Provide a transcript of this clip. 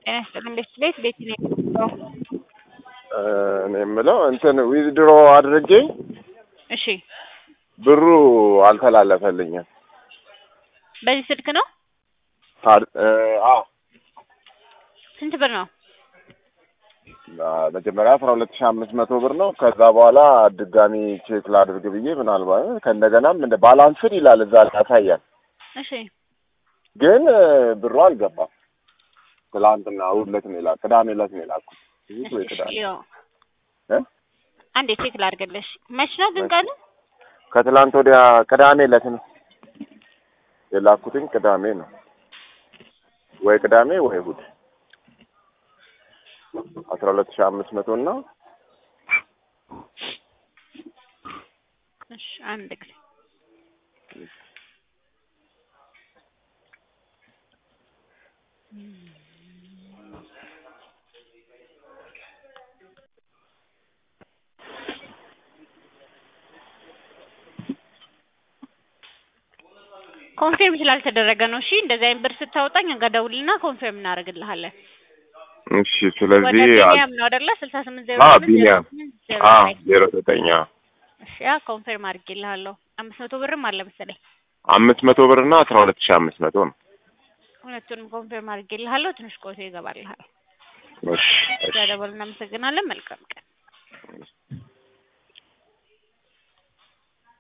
ጤና ይስጥልኝ ቤት ቤት ቤት ነው የሚለው። እኔ የምለው እንትን ዊዝድሮ አድርጌ እሺ ብሩ አልተላለፈልኝም። በዚህ ስልክ ነው? ታድ- እ፣ አዎ ስንት ብር ነው? መጀመሪያ አስራ ሁለት ሺህ አምስት መቶ ብር ነው። ከዛ በኋላ ድጋሚ ቼክ ላድርግ ብዬ ምናልባት ከእንደገናም እንደ ባላንስድ ይላል እዛ ላይ ያሳያል፣ እሺ ግን እ፣ ብሩ አልገባም። ትላንትና እሑድ ዕለት ነው የላኩት፣ ቅዳሜ ዕለት ነው የላኩት። እሑድ ወይ እሺ፣ ቅዳሜ ይኸው እ? አንዴ ቼክ ላድርግልሽ። መች ነው ግን ቀኑ? ከትላንት ወዲያ ቅዳሜ ዕለት ነው የላኩትኝ። ቅዳሜ ነው ወይ ቅዳሜ ወይ እሑድ አስራ ሁለት ሺህ አምስት መቶ እና እሺ አንድ ጊዜ ኮንፊርም ስላልተደረገ ነው። እሺ እንደዚህ አይነት ብር ስታወጣኝ እንገደውልና ኮንፊርም እናደርግልሃለን። እሺ ወደ ስለዚህ ቢኒያም ነው አይደለ? ስልሳ ስምንት ዜሮ አ ስምንት ዜሮ ቢኒያም ስምንት ዜሮ አ ዘጠኝ ዜሮ ዘጠኝ አ እሺ ያ ኮንፊርም አድርጌልሃለሁ። አምስት መቶ ብርም አለ መሰለኝ። አምስት መቶ ብር እና አስራ ሁለት ሺህ አምስት መቶ ነው። ሁለቱንም ኮንፊርም አድርጌልሃለሁ። ትንሽ ቆይቶ ይገባልሃል። እሺ እሺ ስለደወል እናመሰግናለን። መልካም ቀን